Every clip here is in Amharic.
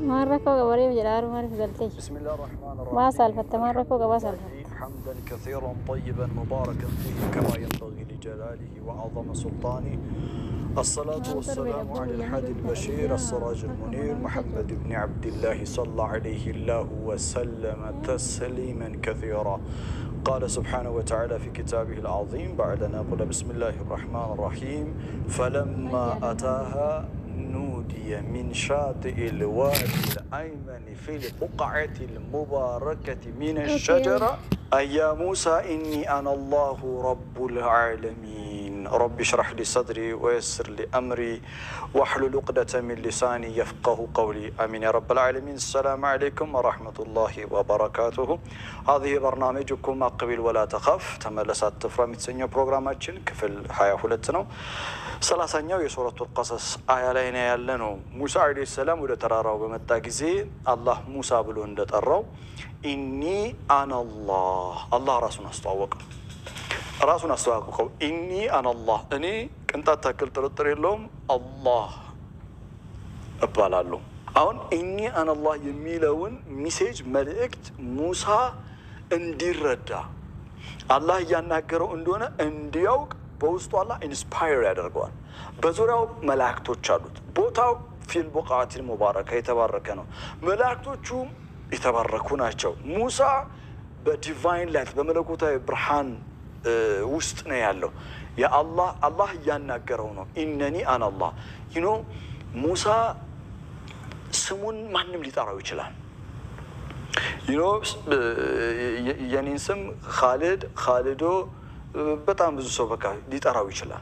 ማረከው ገበሬ ጀዳሩ ማሪፍ ገልቴች بسم الله الرحمن الرحيم ما سالفت ማረከው ገባ ሳልፈት حمدا كثيرا طيبا مباركا فيه كما ينبغي لجلاله وعظم سلطانه الصلاة والسلام على الحادي البشير السراج المنير محمد بن عبد الله صلى عليه الله وسلم تسليما كثيرا قال سبحانه وتعالى في كتابه العظيم بعد أن يقول بسم الله الرحمن الرحيم فلما أتاها نودي من شاطئ الوادي الأيمن في البقعة المباركة من الشجرة أي يا موسى إني أنا الله رب العالمين رب اشرح لي صدري ويسر لي أمري واحلل عقدة من لساني يفقه قولي آمين يا رب العالمين السلام عليكم ورحمة الله وبركاته هذه برنامجكم أقبل ولا تخف تملسات تفرا متسنيو بروغراماتشن كفل هاي ሁለት ሰላሳኛው የሱረቱል ቀሰስ አያ ላይ ነው ያለ ነው። ሙሳ ዓለይሂ ሰላም ወደ ተራራው በመጣ ጊዜ አላህ ሙሳ ብሎ እንደጠራው ኢኒ አናላህ አላህ ራሱን አስተዋወቀ። ራሱን አስተዋወቀው። ኢኒ አናላህ እኔ ቅንጣት ታክል ጥርጥር የለውም አላህ እባላለሁ። አሁን ኢኒ አናላህ የሚለውን ሚሴጅ መልእክት ሙሳ እንዲረዳ አላህ እያናገረው እንደሆነ እንዲያውቅ በውስጡ አላህ ኢንስፓየር ያደርገዋል። በዙሪያው መላእክቶች አሉት። ቦታው ፊል ቡቃቲል ሙባረከ የተባረከ ነው። መላእክቶቹ የተባረኩ ናቸው። ሙሳ በዲቫይን ላይት በመለኮታዊ ብርሃን ውስጥ ነው ያለው። የአላህ አላህ እያናገረው ነው። ኢነኒ አናላህ ይኖ ሙሳ ስሙን ማንም ሊጠራው ይችላል። ይኖ የኔን ስም ካሊድ ካሊዶ በጣም ብዙ ሰው በቃ ሊጠራው ይችላል።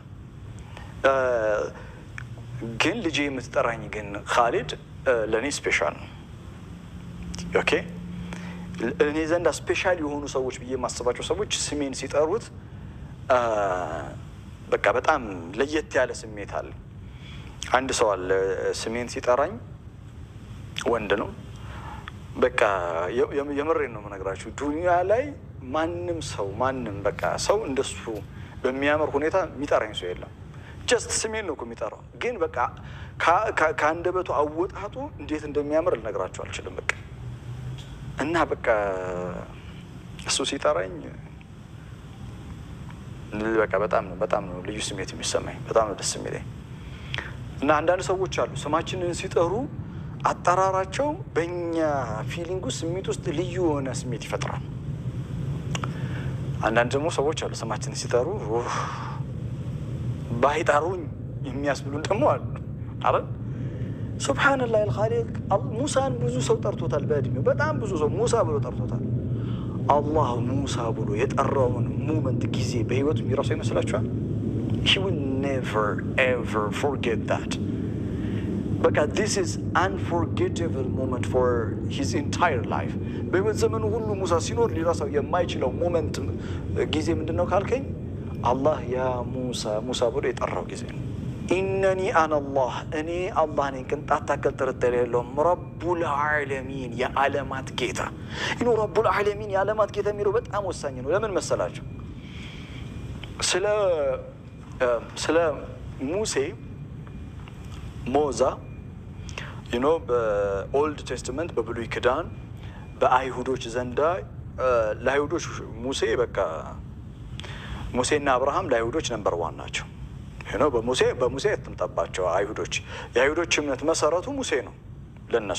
ግን ልጄ የምትጠራኝ ግን ካሊድ ለእኔ ስፔሻል ነው። ኦኬ እኔ ዘንዳ ስፔሻል የሆኑ ሰዎች ብዬ የማስባቸው ሰዎች ስሜን ሲጠሩት በቃ በጣም ለየት ያለ ስሜት አለ። አንድ ሰው አለ ስሜን ሲጠራኝ ወንድ ነው። በቃ የምሬን ነው የምነግራችሁ ዱኒያ ላይ ማንም ሰው ማንም በቃ ሰው እንደሱ በሚያምር ሁኔታ የሚጠራኝ ሰው የለም። ጀስት ስሜን ነው እኮ የሚጠራው፣ ግን በቃ ከአንደበቱ አወጣጡ እንዴት እንደሚያምር ልነግራችሁ አልችልም። በቃ እና በቃ እሱ ሲጠራኝ በቃ በጣም ነው በጣም ነው ልዩ ስሜት የሚሰማኝ፣ በጣም ነው ደስ የሚለኝ። እና አንዳንድ ሰዎች አሉ ስማችንን ሲጠሩ አጠራራቸው በእኛ ፊሊንግ ውስጥ ስሜት ውስጥ ልዩ የሆነ ስሜት ይፈጥራል። አንዳንድ ደግሞ ሰዎች አሉ ስማችንን ሲጠሩ ባይጠሩኝ የሚያስብሉን ደግሞ አሉ። አረ ሱብሓነላህ አልኻሊቅ ሙሳን ብዙ ሰው ጠርቶታል። በእድሜው በጣም ብዙ ሰው ሙሳ ብሎ ጠርቶታል። አላህ ሙሳ ብሎ የጠራውን ሙመንት ጊዜ በህይወቱ የሚረሳው ይመስላችኋል? ሂ ዊል ኔቨር ኤቨር ፎርጌት ዳት በቃ ዲስ ኢዝ አንፎርጌቴብል ሞመንት ፎር ሂዝ ኢንታየር ላይፍ በህይወት ዘመኑ ሁሉ ሙሳ ሲኖር ሊረሳው የማይችለው ሞመንት ጊዜ ምንድን ነው ካልከኝ አላህ ያ ሙሳ ሙሳ ብሎ የጠራው ጊዜ ነው። ኢነኒ አናላህ እኔ አላህ ነኝ፣ ቅንጣት ታክል ጥርጥር የለውም። ረቡል ዓለሚን የዓለማት ጌታ ይኖ ረቡል ዓለሚን የዓለማት ጌታ የሚለው በጣም ወሳኝ ነው። ለምን መሰላቸው? ስለ ስለ ሙሴ ሞዛ ዩኖ በኦልድ ቴስትመንት በብሉይ ክዳን በአይሁዶች ዘንዳ ለአይሁዶች ሙሴ በቃ ሙሴና አብርሃም ለአይሁዶች ነንበር ዋን ናቸው። ዩኖ በሙሴ በሙሴ የትምጠባቸው አይሁዶች የአይሁዶች እምነት መሰረቱ ሙሴ ነው ለነሱ።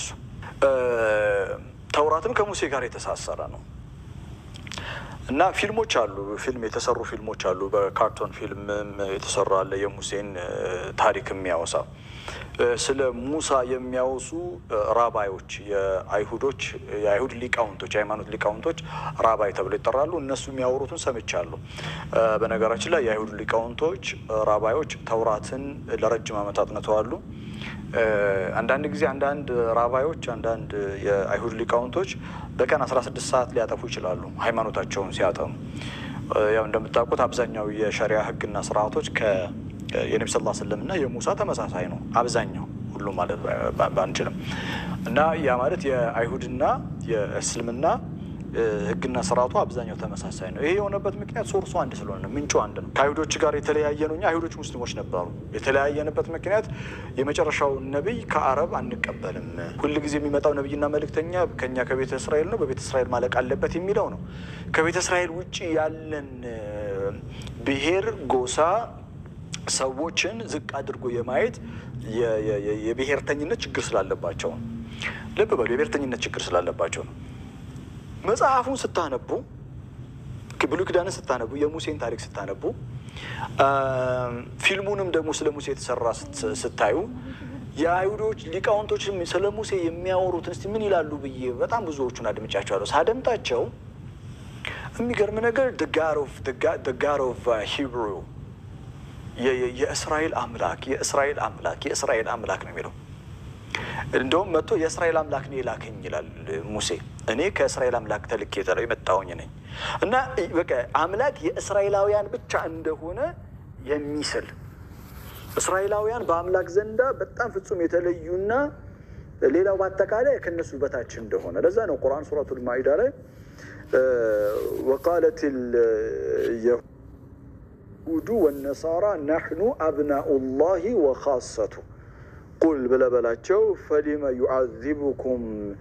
ተውራትም ከሙሴ ጋር የተሳሰረ ነው እና ፊልሞች አሉ፣ ፊልም የተሰሩ ፊልሞች አሉ። በካርቶን ፊልምም የተሰራ አለ የሙሴን ታሪክ የሚያወሳ ስለ ሙሳ የሚያወሱ ራባዮች የአይሁዶች የአይሁድ ሊቃውንቶች የሃይማኖት ሊቃውንቶች ራባይ ተብለው ይጠራሉ። እነሱ የሚያወሩትን ሰምቻለሁ። በነገራችን ላይ የአይሁድ ሊቃውንቶች ራባዮች ተውራትን ለረጅም ዓመታት ነተዋሉ። አንዳንድ ጊዜ አንዳንድ ራባዮች አንዳንድ የአይሁድ ሊቃውንቶች በቀን 16 ሰዓት ሊያጠፉ ይችላሉ ሃይማኖታቸውን ሲያጠኑ። ያው እንደምታውቁት አብዛኛው የሸሪያ ሕግና ስርዓቶች የነቢ ስ ስለም እና የሙሳ ተመሳሳይ ነው። አብዛኛው ሁሉ ማለት ባንችልም እና ያ ማለት የአይሁድና የእስልምና ህግና ስርዓቱ አብዛኛው ተመሳሳይ ነው። ይሄ የሆነበት ምክንያት ሶርሱ አንድ ስለሆነ ነው፣ ምንጩ አንድ ነው። ከአይሁዶች ጋር የተለያየ ነው። እኛ አይሁዶች ሙስሊሞች ነበሩ። የተለያየንበት ምክንያት የመጨረሻው ነቢይ ከአረብ አንቀበልም፣ ሁልጊዜ የሚመጣው ነቢይና መልእክተኛ ከኛ ከቤተ እስራኤል ነው፣ በቤተ እስራኤል ማለቅ አለበት የሚለው ነው። ከቤተ እስራኤል ውጭ ያለን ብሔር፣ ጎሳ ሰዎችን ዝቅ አድርጎ የማየት የብሔርተኝነት ችግር ስላለባቸው ነው። ልብ በሉ፣ የብሔርተኝነት ችግር ስላለባቸው ነው። መጽሐፉን ስታነቡ ብሉይ ኪዳንን ስታነቡ የሙሴን ታሪክ ስታነቡ ፊልሙንም ደግሞ ስለ ሙሴ የተሰራ ስታዩ የአይሁዶች ሊቃውንቶች ስለ ሙሴ የሚያወሩትን እስቲ ምን ይላሉ ብዬ በጣም ብዙዎቹን አድምጫቸዋለሁ። ሳደምጣቸው የሚገርም ነገር ጋድ ኦፍ ሂብሩ የእስራኤል አምላክ የእስራኤል አምላክ የእስራኤል አምላክ ነው የሚለው እንደውም መጥቶ የእስራኤል አምላክ ነው የላከኝ ይላል ሙሴ። እኔ ከእስራኤል አምላክ ተልኬ የተለው የመጣሁኝ ነኝ እና በቃ አምላክ የእስራኤላውያን ብቻ እንደሆነ የሚስል እስራኤላውያን በአምላክ ዘንዳ በጣም ፍጹም የተለዩና ሌላው በአጠቃላይ ከነሱ በታች እንደሆነ ለዛ ነው ቁርአን ሱረቱል ማኢዳ ላይ ወቃለት የሁዱ ወነሳራ ናሕኑ አብናኡ ላሂ ወኻሰቱ ቁል ብለበላቸው ፈሊመ ዩዓዚቡኩም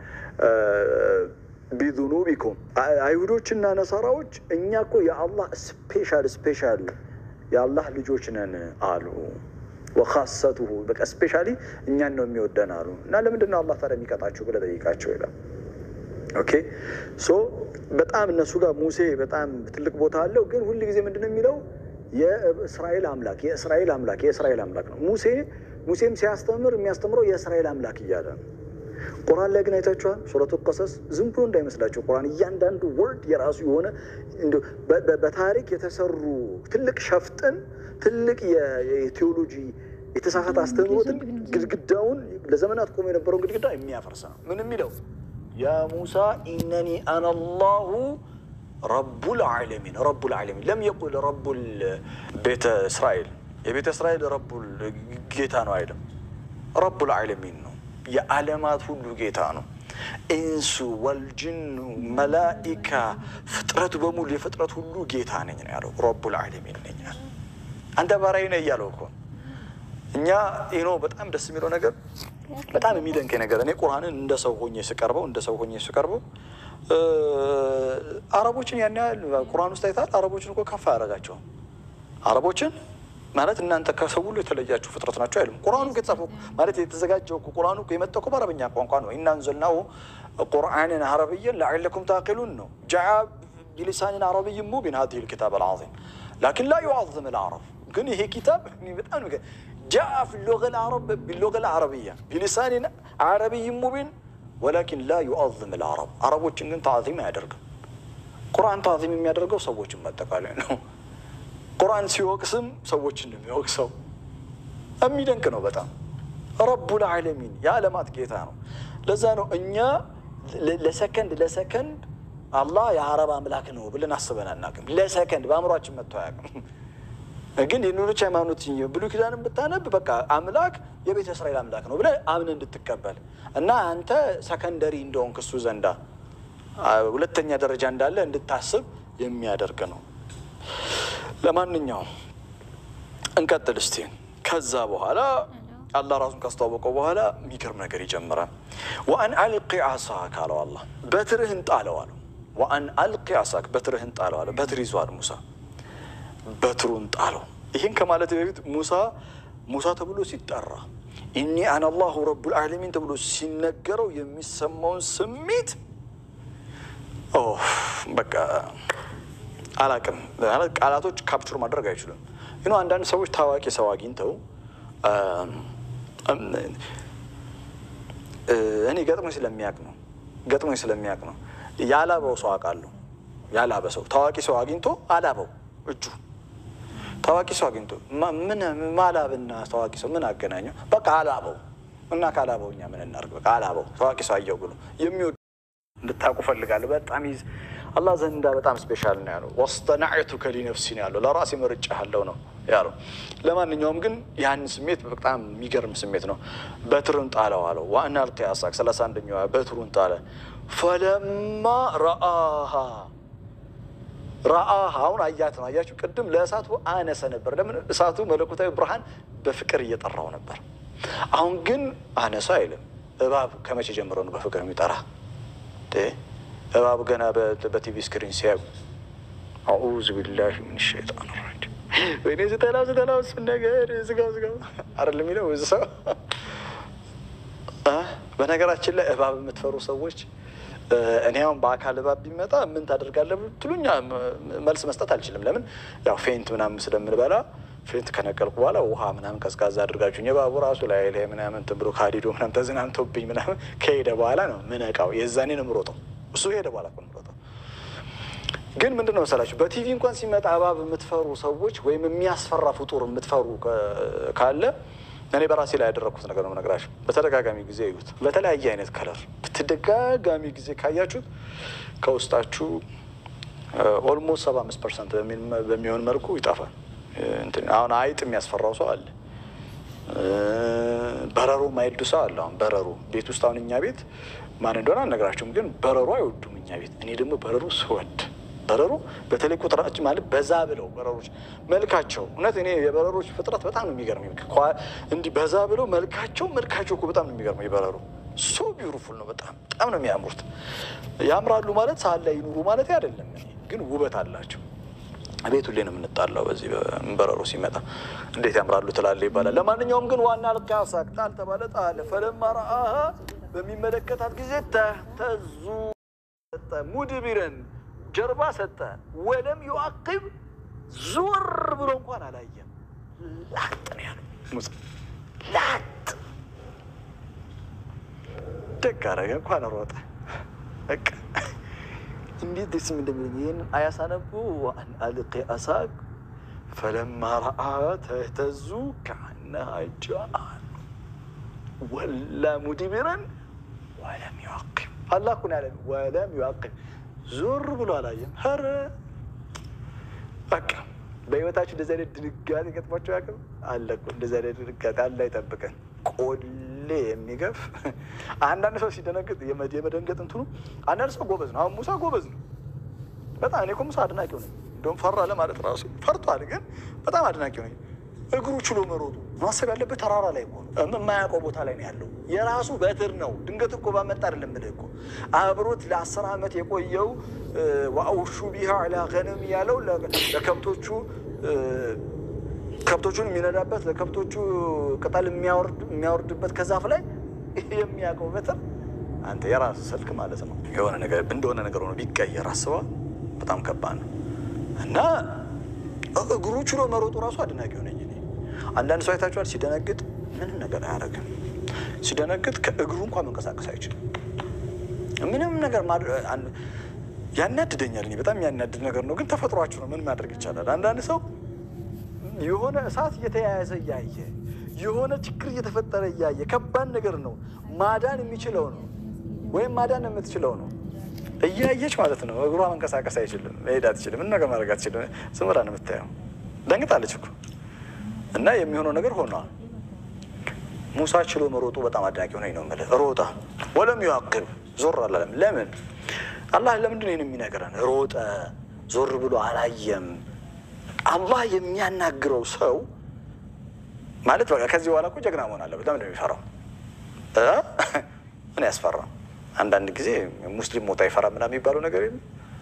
ቢዙኑቢኩም አይሁዶችና ነሳራዎች እኛ እኮ የአላህ ስፔሻል ስፔሻል የአላህ ልጆች ነን አሉ። ወኻሰቱሁ በቃ ስፔሻሊ እኛን ነው የሚወደን አሉ። እና ለምንድን ነው አላህ ታዲያ የሚቀጣቸው ብለህ ጠይቃቸው ይላል። ኦኬ ሶ በጣም እነሱ ጋር ሙሴ በጣም ትልቅ ቦታ አለው። ግን ሁል ጊዜ ምንድን ነው የሚለው የእስራኤል አምላክ የእስራኤል አምላክ የእስራኤል አምላክ ነው ሙሴ ሙሴም ሲያስተምር የሚያስተምረው የእስራኤል አምላክ እያለ ነው። ቁርአን ላይ ግን አይታችኋል። ሱረቱ ቀሰስ ዝም ብሎ እንዳይመስላቸው ቁርአን እያንዳንዱ ወርድ የራሱ የሆነ በታሪክ የተሰሩ ትልቅ ሸፍጥን ትልቅ የቴዎሎጂ የተሳሳተ አስተምህሮትን ግድግዳውን ለዘመናት ቆሞ የነበረውን ግድግዳ የሚያፈርስ ነው። ምን የሚለው ያ ሙሳ ኢነኒ አነ ላሁ ረቡል ዓለሚን ረቡል ዓለሚን ለም የቁል ረቡል ቤተ እስራኤል የቤተ እስራኤል ረቡል ጌታ ነው አይልም። ረቡል ዓለሚን ነው፣ የዓለማት ሁሉ ጌታ ነው። ኢንሱ ወልጅኑ መላኢካ ፍጥረቱ በሙሉ የፍጥረት ሁሉ ጌታ ነኝ ነው ያለው። ረቡል ዓለሚን ነኝ አንተ ባሪያዬ ነህ እያለው እኮ እኛ ይኖ በጣም ደስ የሚለው ነገር በጣም የሚደንቀኝ ነገር እኔ ቁርአንን እንደ ሰው ሆኜ ስቀርበው እንደ ሰው ሆኜ ስቀርበው አረቦችን ያን ያህል ቁርአን ውስጥ አይታል። አረቦችን እኮ ከፍ አያደርጋቸውም። አረቦችን ማለት እናንተ ከሰው ሁሉ የተለያችሁ ፍጥረት ናቸው አይልም። ቁርአኑ የተጻፈው ማለት የተዘጋጀው ቁርአኑ የመጣው እኮ በአረበኛ ቋንቋ ነው። ኢና አንዘልናሁ ቁርአንን አረብየን ለዓለኩም ታቂሉን ነው። ጃአ ቢሊሳንን አረብይን ሙቢን ሀዚህ ልኪታብ አልዓዚም ላኪን ላ ዩዓዝም ልዓረብ ግን ይሄ ኪታብ በጣም ጃአ ፊ ቢሎገ ልዓረብያ ቢሊሳንን አረብይን ሙቢን ወላኪን ላ ዩዓዝም ልዓረብ አረቦችን ግን ታዕዚም አያደርግም። ቁርአን ታዕዚም የሚያደርገው ሰዎችን ማጠቃለያ ነው። ቁርአን ሲወቅስም ሰዎችን ነው የሚወቅሰው። የሚደንቅ ነው በጣም ረቡል ዓለሚን የዓለማት ጌታ ነው። ለዛ ነው እኛ ለሰከንድ ለሰከንድ አላህ የአረብ አምላክ ነው ብለን አስበን አናውቅም። ለሰከንድ በአእምሯችን መጥቶ አያውቅም። ግን የሌሎች ሃይማኖት ብሉይ ኪዳንን ብታነብ በቃ አምላክ የቤተ እስራኤል አምላክ ነው ብለህ አምን እንድትቀበል እና አንተ ሰከንደሪ እንደሆንክ እሱ ዘንዳ ሁለተኛ ደረጃ እንዳለ እንድታስብ የሚያደርግ ነው። ለማንኛውም እንቀጥል እስቲ። ከዛ በኋላ አላህ ራሱን ካስተዋወቀው በኋላ የሚገርም ነገር ይጀምራል። ወአን አልቂ አሳክ አለው አላህ በትርህን ጣለው አለው። ወአን አልቂ አሳክ በትርህን ጣለው አለ። በትር ይዟል ሙሳ በትሩን ጣለው። ይህን ከማለት በፊት ሙሳ ሙሳ ተብሎ ሲጠራ ኢኒ አነ አላሁ ረቡል ዓለሚን ተብሎ ሲነገረው የሚሰማውን ስሜት በቃ አላቅም ማለት ቃላቶች ካፕቹር ማድረግ አይችሉም። ግን አንዳንድ ሰዎች ታዋቂ ሰው አግኝተው እኔ ገጥሞኝ ስለሚያውቅ ነው ገጥሞኝ ስለሚያውቅ ነው ያላበው ሰው አውቃለሁ። ያላበ ሰው ታዋቂ ሰው አግኝቶ አላበው እጁ ታዋቂ ሰው አግኝቶ ምን ማላብና ታዋቂ ሰው ምን አገናኘው? በቃ አላበው እና ካላበው እኛ ምን እናድርግ? በቃ አላበው ታዋቂ ሰው አየው ብሎ የሚወድ እንድታውቁ ፈልጋለሁ። በጣም ይዝ አላህ ዘንዳ በጣም ስፔሻል ነው ያለው። ወስጠናዕቱከ ሊነፍሲ ነው ያለው። ለራሴ መርጬሃለሁ ነው ያለው። ለማንኛውም ግን ያን ስሜት በጣም የሚገርም ስሜት ነው። በትሩን ጣለው አለው። ዋና አልቂ አሳክ ሰላሳ አንደኛዋ በትሩን ጣለ። ፈለማ ረአሃ ረአሃ አሁን አያት ነው። አያችሁ ቅድም ለእሳቱ አነሰ ነበር። ለምን እሳቱ መለኮታዊ ብርሃን በፍቅር እየጠራው ነበር። አሁን ግን አነሳ አይልም። እባብ ከመቼ ጀምሮ ነው በፍቅር የሚጠራ? እባብ ገና በቲቪ ስክሪን ሲያዩ አዑዙ ቢላሂ ምን ሸይጣን ረጂም ወይኔ ዝተላው ዝተላው እሱን ነገር ዝጋው ዝጋው አይደል የሚለው እዚ ሰው። በነገራችን ላይ እባብ የምትፈሩ ሰዎች እኔ አሁን በአካል እባብ ቢመጣ ምን ታደርጋለህ ብትሉኝ መልስ መስጠት አልችልም። ለምን ያው ፌንት ምናምን ስለምንበላ ፌንት ከነቀልኩ በኋላ ውሃ ምናምን ቀዝቃዛ አድርጋችሁኝ የባቡ ራሱ ላይ ላይ ምናምን እንትን ብሎ ካዲዶ ምናምን ተዝናንቶብኝ ምናምን ከሄደ በኋላ ነው ምነቃው። የዛኔ ነው የምሮጠው። እሱ ሄደ በኋላ እኮ ነው የምሮጠው። ግን ምንድን ነው መሰላችሁ በቲቪ እንኳን ሲመጣ እባብ የምትፈሩ ሰዎች ወይም የሚያስፈራ ፍጡር የምትፈሩ ካለ እኔ በራሴ ላይ ያደረግኩት ነገር ነው የምነግራችሁ። በተደጋጋሚ ጊዜ እዩት። በተለያየ አይነት ከለር በተደጋጋሚ ጊዜ ካያችሁት ከውስጣችሁ ኦልሞስት ሰባ አምስት ፐርሰንት በሚሆን መልኩ ይጠፋል። አሁን አይጥ የሚያስፈራው ሰው አለ። በረሮ ማይወዱ ሰው አለ። አሁን በረሮ ቤት ውስጥ አሁን እኛ ቤት ማን እንደሆነ አልነግራችሁም፣ ግን በረሮ አይወዱም እኛ ቤት። እኔ ደግሞ በረሮ ስወድ በረሮ በተለይ ቁጥራችን ማለት በዛ ብለው በረሮች መልካቸው እውነት እኔ የበረሮች ፍጥረት በጣም ነው የሚገርመኝ። እንዲህ በዛ ብለው መልካቸው መልካቸው እኮ በጣም ነው የሚገርመው። የበረሮ ሶ ቢውቲፉል ነው። በጣም በጣም ነው የሚያምሩት። ያምራሉ ማለት ሳል ላይ ይኑሩ ማለት አይደለም፣ ግን ውበት አላቸው። ቤቱ ላይ ነው የምንጣላው። በዚህ በረሮ ሲመጣ እንዴት ያምራሉ ትላለ ይባላል። ለማንኛውም ግን ዋና ልቃ ሳቅ ጣል ተባለ ጣለ ፈለማ ረአሃ በሚመለከታት ጊዜ ተህተዙ ሙድቢረን ጀርባ ሰጠ። ወለም ዩአቅብ ዞር ብሎ እንኳን አላየም። ላጥ ነው ያለው ሙሳ ላጥ ደግ አደረገ እንኳን ሮጠ። በቃ እንዴት ደስ እንደሚለኝ ይህንን አያሳነቡ አን አልቂ አሳቅ ፈለማ ረአ ተህተዙ ከአነሃ ጃን ወላ ሙድቢረን ወለም ዩአቅብ አላህ እኮ ነው ያለን ወለም ዩአቅብ ዞር ብሎ አላየም። ኧረ በቃ በህይወታችሁ እንደዚህ አይነት ድንጋጤ ገጥሟቸው ያቅም አለ እኮ እንደዚህ አይነት ድንጋጤ አለ አይጠብቀን። ቆሌ የሚገፍ አንዳንድ ሰው ሲደነግጥ የመደንገጥ እንትኑ አንዳንድ ሰው ጎበዝ ነው። አሁን ሙሳ ጎበዝ ነው በጣም እኔ እኮ ሙሳ አድናቂው ነኝ። እንደውም ፈራ ለማለት ራሱ ፈርቷል፣ ግን በጣም አድናቂው ነኝ። እግሩ ችሎ መሮጡ ማሰብ ያለበት ተራራ ላይ ሆኖ የማያውቀው ቦታ ላይ ነው ያለው። የራሱ በትር ነው። ድንገት እኮ ባመጣ አይደለም ምልህ እኮ አብሮት ለአስር ዓመት የቆየው ወአውሹ ቢሃ ላ ገነም ያለው ለከብቶቹ ከብቶቹን የሚነዳበት ለከብቶቹ ቅጠል የሚያወርድበት ከዛፍ ላይ የሚያውቀው በትር አንተ የራሱ ስልክ ማለት ነው። የሆነ ነገር እንደሆነ ነገር ሆኖ ቢቀየር አስበዋል። በጣም ከባድ ነው እና እግሩ ችሎ መሮጡ ራሱ አድናቂ ሆነኝ። አንዳንድ ሰው አይታችኋል፣ ሲደነግጥ ምንም ነገር አያደርግም። ሲደነግጥ ከእግሩ እንኳን መንቀሳቀስ አይችልም። ምንም ነገር ያናድደኛል። እኔ በጣም ያናድድ ነገር ነው፣ ግን ተፈጥሯችሁ ነው። ምን ማድረግ ይቻላል? አንዳንድ ሰው የሆነ እሳት እየተያያዘ እያየ የሆነ ችግር እየተፈጠረ እያየ ከባድ ነገር ነው ማዳን የሚችለው ነው ወይም ማዳን የምትችለው ነው እያየች ማለት ነው። እግሯ መንቀሳቀስ አይችልም፣ መሄድ አትችልም፣ ምን ነገር ማድረግ አትችልም። ዝም ብላ ነው የምታየው። ደንግጣለች እኮ እና የሚሆነው ነገር ሆኗል። ሙሳ ችሎ መሮጡ በጣም አድናቂ ሆነኝ ነው የምልህ። ሮጣ ወለም ዩአቅብ ዞር አላለም። ለምን አላህ ለምንድን ነው የሚነግረን? ሮጠ ዞር ብሎ አላየም። አላህ የሚያናግረው ሰው ማለት በቃ ከዚህ በኋላ እኮ ጀግና መሆን አለበት። ለምንድን ነው የሚፈራው? ምን ያስፈራ? አንዳንድ ጊዜ ሙስሊም ሞት አይፈራ ምናምን የሚባለው ነገር የለም።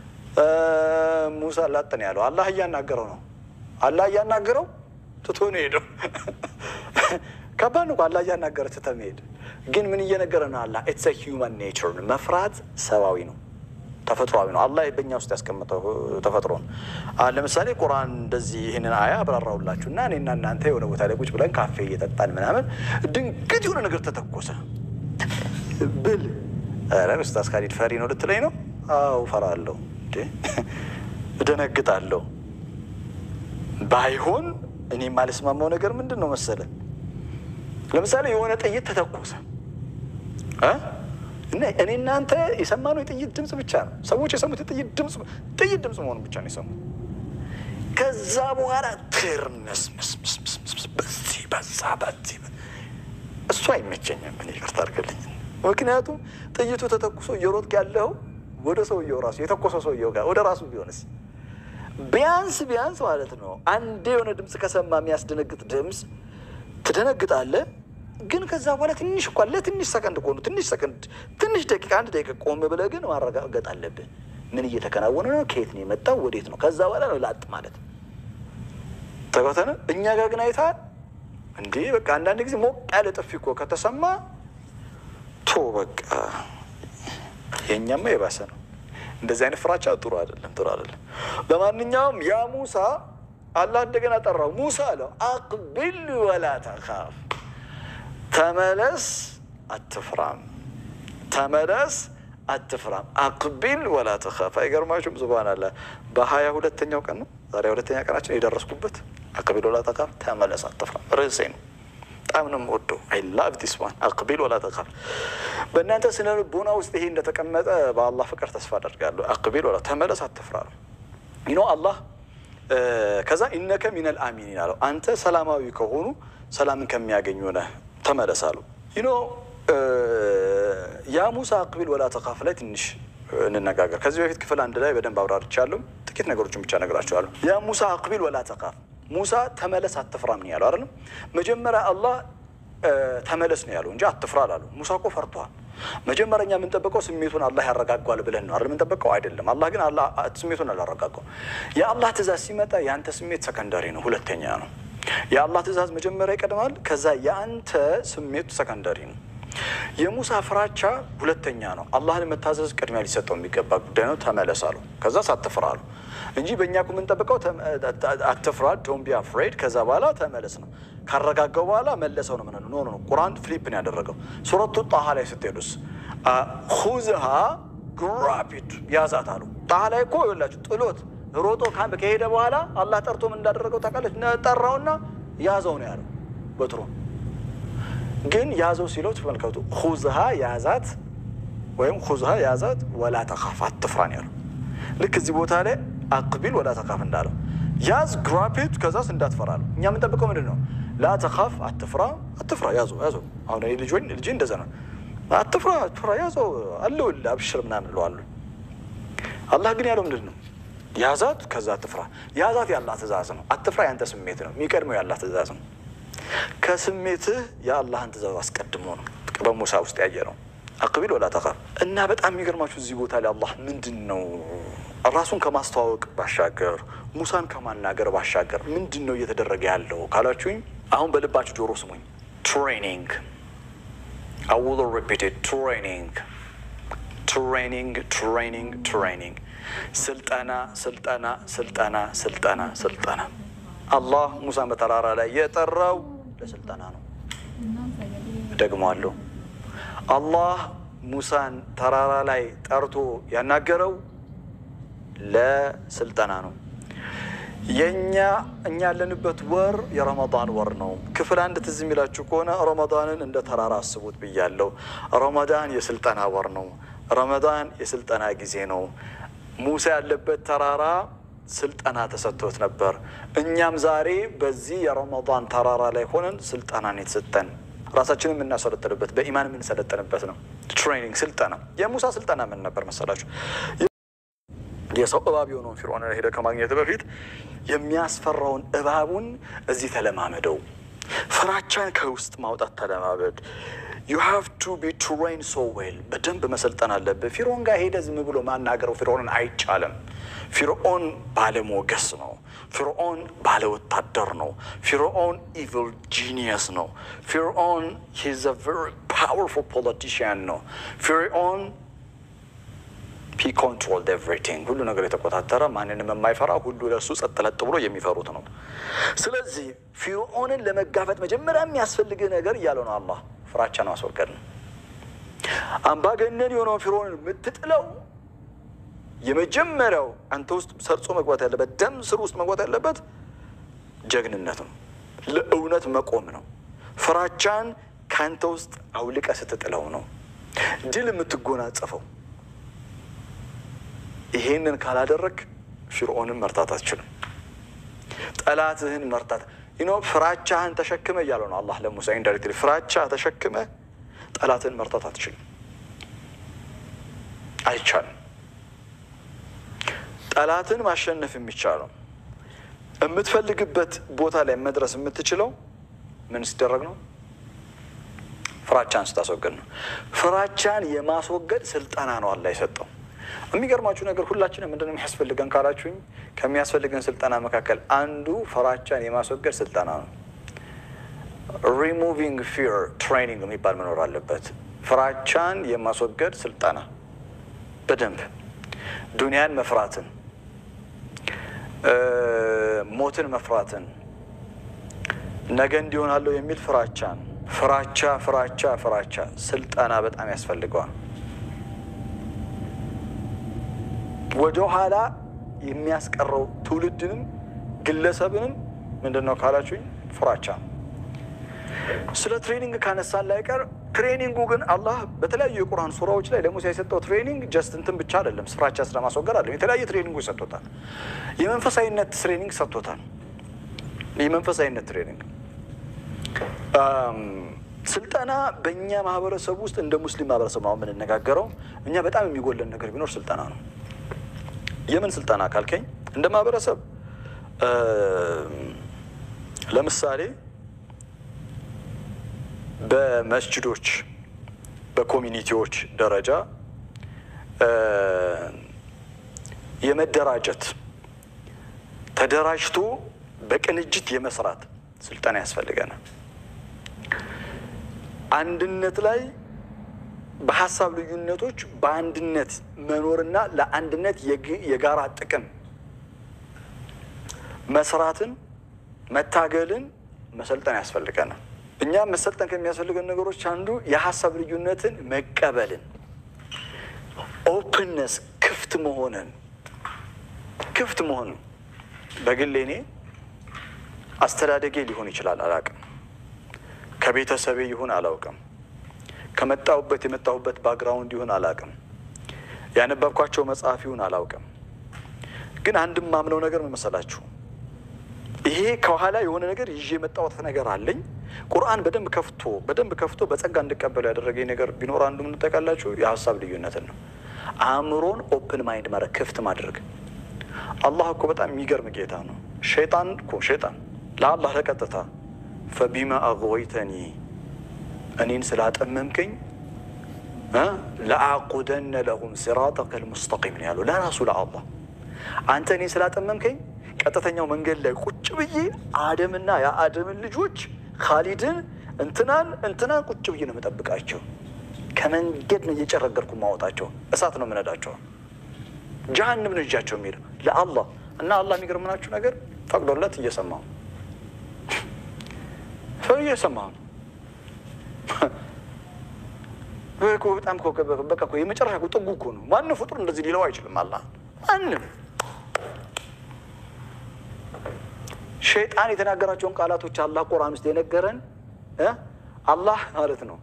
ሙሳ ላጥን ያለው አላህ እያናገረው ነው። አላህ እያናገረው ትቶ ነው ሄደው። ከባድ ነው አላህ እያናገረ ትተህ መሄድ። ግን ምን እየነገረ ነው? አላህ ኢትስ ሂውማን ኔቸር መፍራት ሰብአዊ ነው፣ ተፈጥሯዊ ነው። አላህ በእኛ ውስጥ ያስቀመጠው ተፈጥሮ ነው። ለምሳሌ ቁርአን እንደዚህ ይህንን አያ አብራራውላችሁ እና እኔና እናንተ የሆነ ቦታ ላይ ቁጭ ብለን ካፌ እየጠጣን ምናምን ድንገት የሆነ ነገር ተተኮሰ ብል ኧረ ኡስታዝ ካሊድ ፈሪ ነው ልትለኝ ነው? አዎ እፈራለሁ፣ እደነግጣለሁ። ባይሆን እኔ የማልስማማው ነገር ምንድን ነው መሰለ፣ ለምሳሌ የሆነ ጥይት ተተኮሰ እና እኔ እናንተ የሰማነው የጥይት ድምፅ ብቻ ነው። ሰዎች የሰሙት የጥይት ድምፅ ጥይት ድምፅ መሆኑ ብቻ ነው የሰሙት። ከዛ በኋላ ትርምስምስምስምስ በዚህ በዛ በዚህ እሱ አይመቸኝም። ምን ይቅርታ አድርገልኝ ምክንያቱም ጥይቱ ተተኩሶ እየሮጥክ ያለው ወደ ሰውየው ራሱ የተኮሰው ሰውየው ጋር ወደ ራሱ ቢሆንስ ቢያንስ ቢያንስ ማለት ነው አንዴ የሆነ ድምፅ ከሰማ የሚያስደነግጥ ድምፅ ትደነግጣለህ። ግን ከዛ በኋላ ትንሽ እንኳን ለትንሽ ሰከንድ ከሆኑ ትንሽ ሰከንድ ትንሽ ደቂቃ አንድ ደቂቃ ቆም ብለህ ግን ማረጋገጥ አለብህ። ምን እየተከናወነ ነው? ከየት ነው የመጣው? ወዴት ነው? ከዛ በኋላ ነው ላጥ ማለት ተጓተነ። እኛ ጋር ግን አይተሃል እንዴ? በቃ አንዳንድ ጊዜ ሞቅ ያለ ጥፊ እኮ ከተሰማ ቶ በቃ የእኛማ የባሰ ነው። እንደዚህ አይነት ፍራቻ ጥሩ አይደለም፣ ጥሩ አይደለም። ለማንኛውም ያ ሙሳ አላህ እንደገና ጠራው። ሙሳ አለው አቅቢል ወላ ተኻፍ፣ ተመለስ አትፍራም፣ ተመለስ አትፍራም። አቅቢል ወላ ተኻፍ። አይገርማችሁም? ሱብሃነላህ በሀያ ሁለተኛው ቀን ነው ዛሬ ሁለተኛ ቀናችን የደረስኩበት። አቅቢል ወላ ተኻፍ፣ ተመለስ አትፍራም ርዕሴ ነው። በጣም ነው የምወደው። አይ ላቭ ዲስ ዋን አቅቢል ወላ ተኻፍ። በእናንተ ስነ ልቦና ውስጥ ይሄ እንደተቀመጠ በአላህ ፍቅር ተስፋ አደርጋለሁ። አቅቢል ወላ ተመለስ አትፍራ ነው ይኖ አላህ ከዛ ኢነከ ሚነል አሚኒን አለው። አንተ ሰላማዊ ከሆኑ ሰላምን ከሚያገኙ ነህ ተመለስ አለው። ይኖ ያ ሙሳ አቅቢል ወላ ተኻፍ ላይ ትንሽ እንነጋገር። ከዚህ በፊት ክፍል አንድ ላይ በደንብ አብራርቻለሁ። ጥቂት ነገሮችን ብቻ እነግራቸዋለሁ። ያ ሙሳ አቅቢል ወላ ተኻፍ ሙሳ ተመለስ አትፍራ ምን ያለው አይደለም። መጀመሪያ አላህ ተመለስ ነው ያለው እንጂ አትፍራ አላሉ። ሙሳ እኮ ፈርቷል። መጀመሪያ እኛ የምንጠብቀው ስሜቱን አላህ ያረጋጓል ብለን ነው አይደል? የምንጠብቀው አይደለም። አላህ ግን ስሜቱን አላረጋጋው። የአላህ ትእዛዝ ሲመጣ የአንተ ስሜት ሰከንዳሪ ነው፣ ሁለተኛ ነው። የአላህ ትእዛዝ መጀመሪያ ይቀድማል። ከዛ የአንተ ስሜቱ ሰከንዳሪ ነው። የሙሳ ፍራቻ ሁለተኛ ነው። አላህን መታዘዝ ቅድሚያ ሊሰጠው የሚገባ ጉዳይ ነው። ተመለስ አሉ። ከዛ ሳትፍራ አሉ እንጂ በእኛ እኮ የምንጠብቀው አትፍራ፣ ዶንት ቢ አፍሬድ። ከዛ በኋላ ተመለስ ነው። ካረጋገው በኋላ መለሰው ነው ምንለው። ኖ ኖ ቁርአን ፍሊፕ ነው ያደረገው። ሱረቱ ጣሃ ላይ ስትሄዱስ ሁዝሃ ግራፒድ ያዛት አሉ። ጣሃ ላይ እኮ ይላችሁ ጥሎት ሮጦ ከሄደ በኋላ አላህ ጠርቶ ምን እንዳደረገው ታውቃለች? ጠራውና ያዘው ነው ያለው በትሮ ግን ያዘው ሲለው ተመልከቱ። ሁዝሃ ያዛት ወይም ሁዝሃ ያዛት ወላ ተኻፍ አትፍራ ነው ያለው። ልክ እዚህ ቦታ ላይ አቅቢል ወላ ተኻፍ እንዳለው ያዝ ግራፔት ከዛስ እንዳትፈራ ነው። እኛ የምንጠብቀው ምንድን ነው? ላ ተኻፍ አትፍራ፣ አትፍራ ያዘው ያዘው። አሁን ልጅ ልጅ እንደዛ ነው። አትፍራ አትፍራ ያዘው አለውልህ አብሽር ምናምን እለዋለሁ። አላህ ግን ያለው ምንድን ነው? ያዛት ከዛ አትፍራ። ያዛት ያላህ ትእዛዝ ነው። አትፍራ ያንተ ስሜት ነው። የሚቀድመው ያላህ ትእዛዝ ነው። ከስሜትህ የአላህን ትእዛዝ አስቀድሞ ነው። በሙሳ ውስጥ ያየ ነው። አቅቢል ወላ ተኻፍ እና በጣም የሚገርማችሁ እዚህ ቦታ ላይ አላህ ምንድን ነው ራሱን ከማስተዋወቅ ባሻገር ሙሳን ከማናገር ባሻገር ምንድን ነው እየተደረገ ያለው ካላችሁኝ፣ አሁን በልባችሁ ጆሮ ስሙኝ። ትሬኒንግ I will repeat it. ትሬኒንግ ትሬኒንግ ትሬኒንግ ትሬኒንግ ስልጠና ስልጠና ስልጠና ስልጠና ስልጠና አላህ ሙሳን በተራራ ላይ የጠራው ለስልጠና ነው። ደግሞአለሁ። አላህ ሙሳን ተራራ ላይ ጠርቶ ያናገረው ለስልጠና ነው። የእኛ እኛ ያለንበት ወር የረመዳን ወር ነው። ክፍል አንድ ትዝ የሚላችሁ ከሆነ ረመዳንን እንደ ተራራ አስቡት ብያለሁ። ረመዳን የስልጠና ወር ነው። ረመዳን የስልጠና ጊዜ ነው። ሙሳ ያለበት ተራራ ስልጠና ተሰጥቶት ነበር። እኛም ዛሬ በዚህ የረመዳን ተራራ ላይ ሆነን ስልጠናን የተሰጠን ራሳችንን የምናሰለጥንበት በኢማን የምንሰለጥንበት ነው። ትሬኒንግ ስልጠና። የሙሳ ስልጠና ምን ነበር መሰላችሁ? የሰው እባብ የሆነውን ፊርዖን ሄደ ከማግኘት በፊት የሚያስፈራውን እባቡን እዚህ ተለማመደው። ፍራቻን ከውስጥ ማውጣት ተለማመድ። ዩ ሃቭ ቱ ቢ ትሬን ሶ ዌል። በደንብ መሰልጠን አለብህ። ፊርዖን ጋር ሄደ ዝም ብሎ ማናገረው ፊርዖንን አይቻልም። ፊርዖን ባለሞገስ ነው። ፊርዖን ባለወታደር ነው። ፊርዖን ኢቪል ጂኒየስ ነው። ፊርዖን ሂዝ አ ቨሪ ፓወርፉል ፖለቲሽያን ነው። ፊርዖን ሂ ኮንትሮልድ ኤቭሪቲንግ ሁሉ ነገር የተቆጣጠረ ማንንም የማይፈራ ሁሉ ለእሱ ጸጥ ለጥ ብሎ የሚፈሩት ነው። ስለዚህ ፊርዖንን ለመጋፈጥ መጀመሪያ የሚያስፈልግህ ነገር እያለ ነው አላህ ፍራቻን ማስወገድ ነው። አምባገነን የሆነውን ፊርዖንን የምትጥለው የመጀመሪያው አንተ ውስጥ ሰርጾ መግባት ያለበት ደም ስር ውስጥ መግባት ያለበት ጀግንነት ነው። ለእውነት መቆም ነው። ፍራቻን ከአንተ ውስጥ አውልቀ ስትጥለው ነው ድል የምትጎናጸፈው። ይሄንን ካላደረግ ፊርዖንን መርታት አትችልም። ጠላትህን መርታት ይኖ ፍራቻህን ተሸክመ እያለው ነው አላህ ለሙሳ ኢንዳይሬክትሊ ፍራቻ ተሸክመ ጠላትህን መርታት አትችልም። አይቻልም። ጠላትን ማሸነፍ የሚቻለው የምትፈልግበት ቦታ ላይ መድረስ የምትችለው ምን ሲደረግ ነው? ፍራቻን ስታስወገድ ነው። ፍራቻን የማስወገድ ስልጠና ነው አላህ የሰጠው። የሚገርማችሁ ነገር ሁላችንም ምንድን ነው የሚያስፈልገን ካላችሁኝ፣ ከሚያስፈልገን ስልጠና መካከል አንዱ ፍራቻን የማስወገድ ስልጠና ነው። ሪሙቪንግ ፊር ትሬኒንግ የሚባል መኖር አለበት። ፍራቻን የማስወገድ ስልጠና በደንብ ዱንያን መፍራትን፣ ሞትን መፍራትን፣ ነገ እንዲሆናለሁ የሚል ፍራቻን ፍራቻ ፍራቻ ፍራቻ ስልጠና በጣም ያስፈልገዋል። ወደ ኋላ የሚያስቀረው ትውልድንም ግለሰብንም ምንድን ነው ካላችሁኝ ፍራቻ ነው። ስለ ትሬኒንግ ካነሳን ላይ ቀር ትሬኒንጉ ግን አላህ በተለያዩ የቁርአን ሱራዎች ላይ ለሙሴ የሰጠው ትሬኒንግ ጀስት እንትን ብቻ አይደለም፣ ፍራቻ ስለማስወገድ አለ። የተለያየ ትሬኒንጎች ሰጥቶታል። የመንፈሳዊነት ትሬኒንግ ሰጥቶታል። የመንፈሳዊነት ትሬኒንግ ስልጠና በእኛ ማህበረሰብ ውስጥ እንደ ሙስሊም ማህበረሰብ ነው የምንነጋገረው። እኛ በጣም የሚጎለን ነገር ቢኖር ስልጠና ነው። የምን ስልጠና ካልከኝ እንደ ማህበረሰብ ለምሳሌ በመስጅዶች በኮሚኒቲዎች ደረጃ የመደራጀት ተደራጅቶ በቅንጅት የመስራት ስልጠና ያስፈልገናል። አንድነት ላይ በሀሳብ ልዩነቶች በአንድነት መኖርና ለአንድነት የጋራ ጥቅም መስራትን መታገልን መሰልጠን ያስፈልገናል። እኛም መሰልጠን ከሚያስፈልገን ነገሮች አንዱ የሀሳብ ልዩነትን መቀበልን፣ ኦፕንነስ ክፍት መሆንን ክፍት መሆንን በግሌ እኔ አስተዳደጌ ሊሆን ይችላል አላውቅም። ከቤተሰቤ ይሁን አላውቅም። ከመጣሁበት የመጣሁበት ባክግራውንድ ይሁን አላውቅም። ያነበብኳቸው መጽሐፍ ይሁን አላውቅም። ግን አንድም ማምነው ነገር ምን መሰላችሁ? ይሄ ከኋላ የሆነ ነገር ይዤ የመጣሁት ነገር አለኝ። ቁርአን በደንብ ከፍቶ በደንብ ከፍቶ በጸጋ እንድቀበሉ ያደረገኝ ነገር ቢኖር አንዱ ምን ታውቃላችሁ? የሀሳብ ልዩነትን ነው። አእምሮን ኦፕን ማይንድ ማድረግ ክፍት ማድረግ። አላህ እኮ በጣም የሚገርም ጌታ ነው። ሸይጣን እኮ ሸይጣን ለአላህ ለቀጥታ ፈቢማ አግወይተኒ እኔን ስላጠመምከኝ ለአቁደነ ለሁም ሲራጠከ ልሙስተቂም ነው ያለው ለራሱ ለአላህ። አንተ እኔን ስላጠመምከኝ ቀጥተኛው መንገድ ላይ ቁጭ ብዬ አደምና የአደምን ልጆች ካሊድን እንትናን እንትናን ቁጭ ብዬ ነው የምጠብቃቸው። ከመንገድ ነው እየጨረገርኩ ማወጣቸው። እሳት ነው የምነዳቸው። ጀሀንም ነው እጃቸው የሚሄደው ለአላህ እና አላህ የሚገርምናችሁ ነገር ፈቅዶለት እየሰማሁ ሰው እየሰማሁ ነው። በጣም በቃ እኮ የመጨረሻ ጥጉ እኮ ነው። ማንም ፍጡር እንደዚህ ሊለው አይችልም። አላህ ማንም ሸይጣን የተናገራቸውን ቃላቶች አላህ ቁርአን ውስጥ የነገረን አላህ ማለት ነው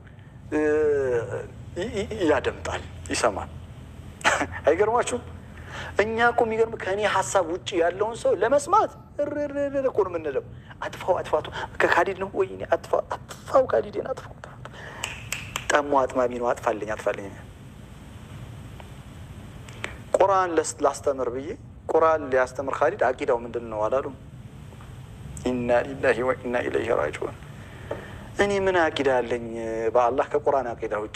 ያደምጣል፣ ይሰማል። አይገርማችሁም? እኛ እኮ የሚገርም ከእኔ ሀሳብ ውጭ ያለውን ሰው ለመስማት እርርር እኮ ነው የምንለው። አጥፋው አጥፋቱ ከካዲድ ነው ወይ አጥፋው፣ ካዲድን አጥፋው። ጠሞ አጥማሚ ነው፣ አጥፋልኝ አጥፋልኝ። ቁርአን ላስተምር ብዬ ቁርአን ሊያስተምር ካዲድ አቂዳው ምንድን ነው አላሉም? ኢና ሊላሂ ወኢና ኢለይሂ ራጂዑን። እኔ ምን አቂዳ አለኝ በአላህ ከቁርአን አቂዳ ውጭ?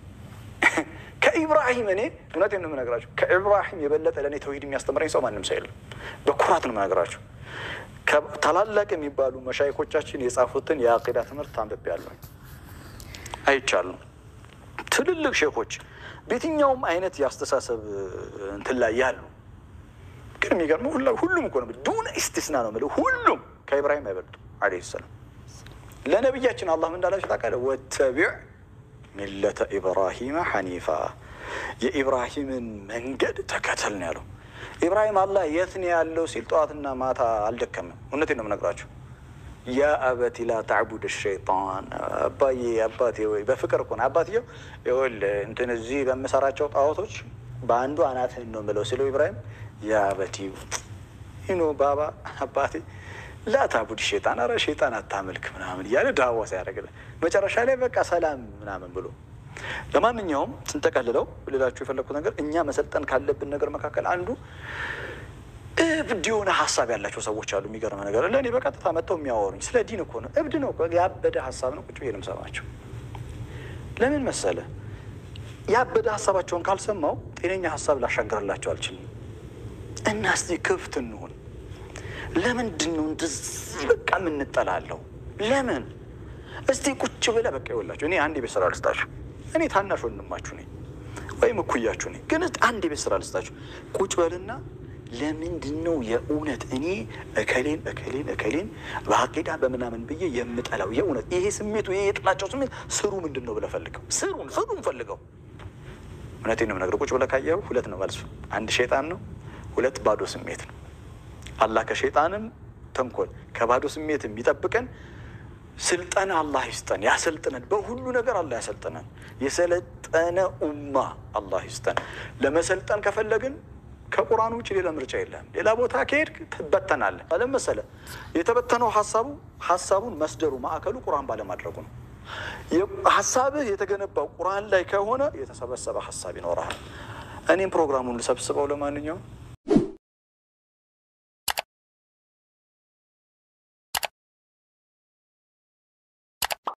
ከኢብራሂም እኔ እውነቴን ነው የምነግራችሁ፣ ከኢብራሂም የበለጠ ለእኔ ተውሂድ የሚያስተምረኝ ሰው ማንም ሰው የለም። በኩራት ነው የምነግራችሁ። ታላላቅ የሚባሉ መሻይኮቻችን የጻፉትን የአቂዳ ትምህርት አንብቤያለሁ፣ አይቻለሁ። ትልልቅ ሼኮች በየትኛውም አይነት የአስተሳሰብ እንትን ላይ ያሉ ግን የሚገርመው ሁሉም እኮ ነው ዱነ ኢስቲስና ነው የምልህ ሁሉም ከኢብራሂም አይበልጡ ዓለይሂ ሰላም። ለነቢያችን አላህ ምን እንዳላቸው ታውቃለህ? ወተቢዕ ሚለተ ኢብራሂመ ሐኒፋ የኢብራሂምን መንገድ ተከተል ነው ያለው። ኢብራሂም አላህ የት ነው ያለው ሲል ጠዋትና ማታ አልደከምም። እውነቴን ነው የምነግራቸው። ያ አበቲ ላ ተዕቡድ ሸይጣን፣ አባዬ አባቴ ወይ በፍቅር እኮ ነው አባትየው። ይኸውልህ እንትን እዚህ በምሰራቸው ጣዖቶች በአንዱ አናትህን ነው የምለው ሲለው ኢብራሂም ያ አበቲ ይኖ ባባ አባቴ ላታቡድ ሸይጣን፣ አረ ሸይጣን አታመልክ ምናምን እያለ ዳዋ ሲያደርግልን መጨረሻ ላይ በቃ ሰላም ምናምን ብሎ ለማንኛውም ስንጠቀልለው ልላችሁ የፈለግኩት ነገር እኛ መሰልጠን ካለብን ነገር መካከል አንዱ እብድ የሆነ ሀሳብ ያላቸው ሰዎች አሉ። የሚገርመ ነገር ለእኔ በቀጥታ መጥተው የሚያወሩኝ ስለ ዲን እኮ ነው። እብድ ነው እኮ ያበደ ሀሳብ ነው። ቁጭ ብዬ ነው የምሰማቸው። ለምን መሰለ ያበደ ሀሳባቸውን ካልሰማው ጤነኛ ሀሳብ ላሻገርላቸው አልችልም። እና እስቲ ክፍት እንሁን። ለምንድን ነው እንደዚህ በቃ የምንጠላለው? ለምን እስቲ ቁጭ ብለህ በቃ ይወላችሁ። እኔ አንድ የቤት ስራ ልስጣችሁ። እኔ ታናሽ ወንድማችሁ ነኝ ወይም እኩያችሁ ነኝ፣ ግን እስቲ አንድ የቤት ስራ ልስጣችሁ። ቁጭ በልና ለምንድን ነው የእውነት እኔ እከሌን እከሌን እከሌን በአቂዳ በምናምን ብዬ የምጠላው? የእውነት ይሄ ስሜቱ ይሄ የጥላቸው ስሜት ስሩ ምንድን ነው ብለህ ፈልገው። ስሩን ስሩን ፈልገው። እውነቴን ነው የምነግርህ። ቁጭ ብለህ ካየኸው ሁለት ነው መልሱ። አንድ ሸይጣን ነው፣ ሁለት ባዶ ስሜት ነው። አላህ ከሸይጣንም ተንኮል ከባዶ ስሜት የሚጠብቀን ስልጠና አላህ ይስጠን፣ ያሰልጥነን። በሁሉ ነገር አላህ ያሰልጥነን። የሰለጠነ ኡማ አላህ ይስጠን። ለመሰልጠን ከፈለግን ከቁርአን ውጭ ሌላ ምርጫ የለም። ሌላ ቦታ ከሄድክ ትበተናለህ። አለም መሰለ የተበተነው ሀሳቡ ሀሳቡን መስደሩ ማዕከሉ ቁርአን ባለማድረጉ ነው። ሀሳብህ የተገነባው ቁርአን ላይ ከሆነ የተሰበሰበ ሀሳብ ይኖርሃል። እኔም ፕሮግራሙን ልሰብስበው ለማንኛውም